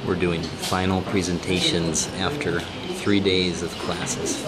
We're doing final presentations after three days of classes.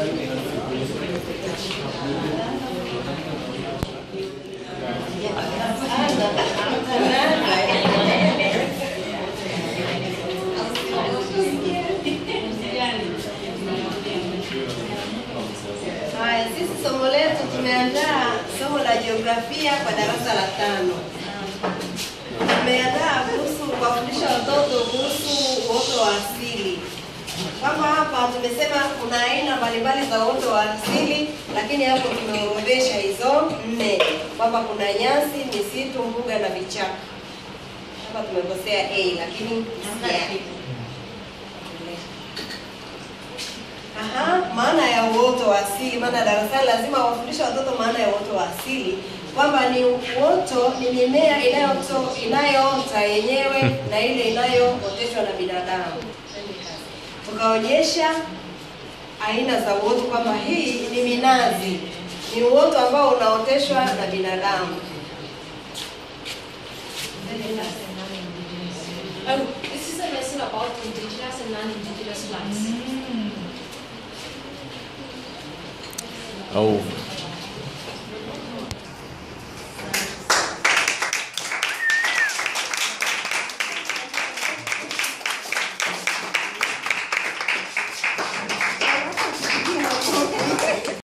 Haya, sisi somo letu tumeandaa somo la jiografia kwa darasa la tano. Tumeandaa kuhusu kuwafundisha watoto kuhusu uoto wa asili, kwamba hapa tumesema kuna aina mbalimbali za uoto wa asili, lakini hapo tumeorodhesha hizo nne, kwamba kuna nyasi, misitu, mbuga na vichaka. Hapa tumekosea A, lakini yeah. Aha, maana ya uoto wa asili, maana darasani lazima wafundishe watoto maana ya uoto wa asili, kwamba ni uoto ni mimea inayoto inayoota yenyewe na ile inayooteshwa na binadamu. Tukaonyesha aina za uoto kwamba hii ni minazi, ni uoto ambao unaoteshwa na binadamu. Oh, this is a lesson about indigenous and non-indigenous plants. Oh,